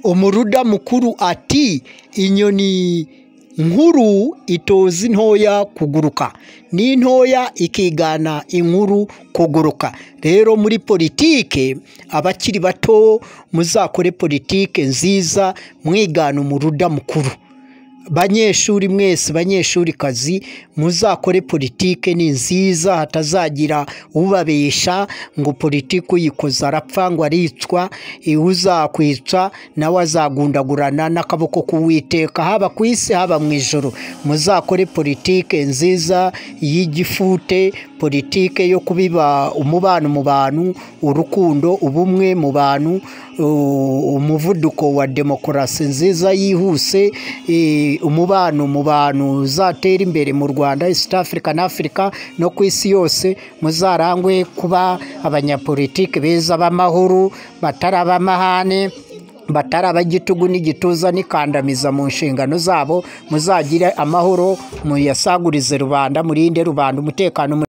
Umuruda mukuru ati inyoni nkuru itoza intoya kuguruka n'intoya ikigana inkuru kuguruka, rero muri politike abakiri bato muzakore politike nziza mwigana umuruda mukuru, banyeshuri mwese banyeshurikazi muzakore politike ni nziza hatazagira ubabeshya ngo politiki uyikoze arapfa ngo aricwa, uzakwica nawe azagundagurana n'akaboko k'Uwiteka haba ku isi haba mu ijuru, muzakore politike nziza y'igifute, politike yo kubiba umubano mu bantu, urukundo, ubumwe mu bantu, umuvuduko wa demokarasi nziza yihuse, umubano mu bantu uzatera imbere mu Rwanda, East Africa na Afurika no ku isi yose, muzarangwe kuba abanyapolitiki beza b'amahoro, batari ab'amahane, batari ab'igitugu n'igituza n'ikandamiza mu nshingano zabo, muzagire amahoro muyasagurize rubanda, murinde rubanda umutekano.